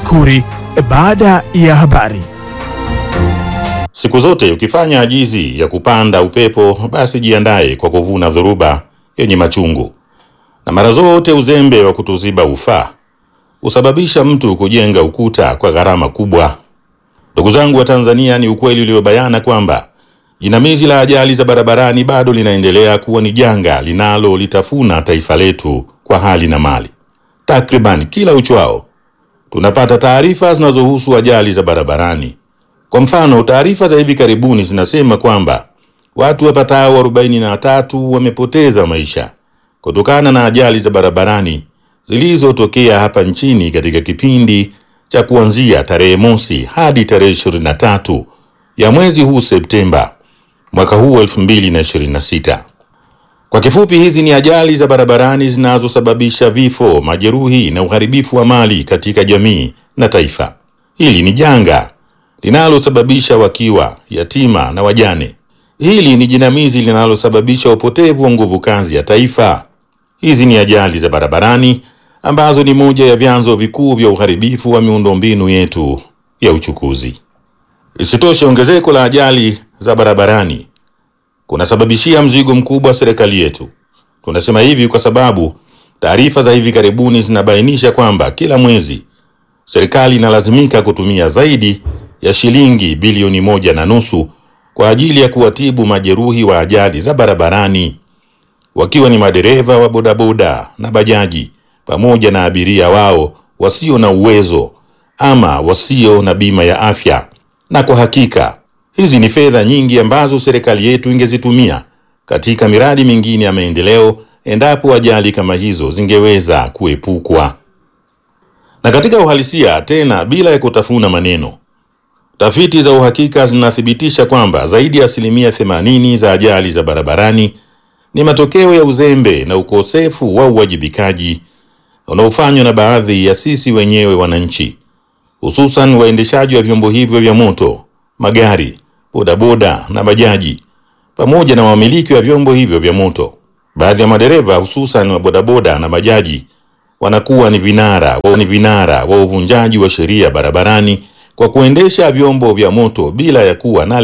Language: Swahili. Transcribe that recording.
Makuri baada ya habari. Siku zote ukifanya ajizi ya kupanda upepo, basi jiandaye kwa kuvuna dhoruba yenye machungu. Na mara zote uzembe wa kutoziba ufaa husababisha mtu kujenga ukuta kwa gharama kubwa. Ndugu zangu wa Tanzania, ni ukweli uliobayana kwamba jinamizi la ajali za barabarani bado linaendelea kuwa ni janga linalolitafuna taifa letu kwa hali na mali. Takriban kila uchwao tunapata taarifa zinazohusu ajali za barabarani. Kwa mfano, taarifa za hivi karibuni zinasema kwamba watu wapatao 43 wamepoteza maisha kutokana na ajali za barabarani zilizotokea hapa nchini katika kipindi cha kuanzia tarehe mosi hadi tarehe 23 ya mwezi huu Septemba mwaka huu 2026. Kwa kifupi, hizi ni ajali za barabarani zinazosababisha vifo, majeruhi na uharibifu wa mali katika jamii na taifa. Hili ni janga linalosababisha wakiwa, yatima na wajane. Hili ni jinamizi linalosababisha upotevu wa nguvu kazi ya taifa. Hizi ni ajali za barabarani ambazo ni moja ya vyanzo vikuu vya uharibifu wa miundombinu yetu ya uchukuzi. Isitoshe, ongezeko la ajali za barabarani kunasababishia mzigo mkubwa serikali yetu. Tunasema hivi kwa sababu taarifa za hivi karibuni zinabainisha kwamba kila mwezi serikali inalazimika kutumia zaidi ya shilingi bilioni moja na nusu kwa ajili ya kuwatibu majeruhi wa ajali za barabarani, wakiwa ni madereva wa bodaboda na bajaji pamoja na abiria wao wasio na uwezo ama wasio na bima ya afya. Na kwa hakika hizi ni fedha nyingi ambazo serikali yetu ingezitumia katika miradi mingine ya maendeleo endapo ajali kama hizo zingeweza kuepukwa. Na katika uhalisia, tena bila ya kutafuna maneno, tafiti za uhakika zinathibitisha kwamba zaidi ya asilimia 80 za ajali za barabarani ni matokeo ya uzembe na ukosefu wa uwajibikaji unaofanywa na baadhi ya sisi wenyewe wananchi, hususan waendeshaji wa vyombo hivyo vya moto, magari, bodaboda na bajaji, pamoja na wamiliki wa vyombo hivyo vya moto. Baadhi ya madereva hususan wa bodaboda na bajaji wanakuwa ni vinara wa ni vinara wa uvunjaji wa sheria barabarani kwa kuendesha vyombo vya moto bila ya kuwa na